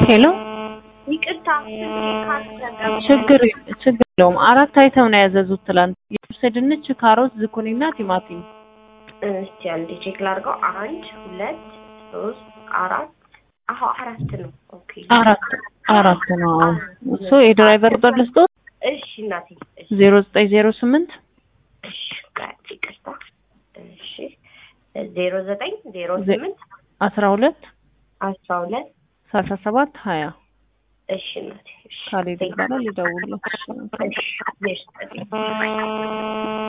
ሄሎ ይቅርታ ችግር ችግር የለውም። አራት አይተም ነው ያዘዙት ትላንት የጥብስ ድንች፣ ካሮት፣ ዝኩኒና ቲማቲም። እስቲ አንዴ ቼክ ላድርገው። አንድ ሁለት ሶስት አራት አሁ አራት ነው። ኦኬ አራት አራት ነው። እሱ የድራይቨር ቁጥር ልስጦት እሺ እናቴ እሺ ዜሮ ዘጠኝ ዜሮ ስምንት እሺ ጋር ይቅርታ እሺ ዜሮ ዘጠኝ ዜሮ ስምንት አስራ ሁለት አስራ ሁለት ሰላሳ ሰባት ሀያ እሺ እናቴ እሺ ካሌድ ይባላል። ይደውሉ። እሺ እሺ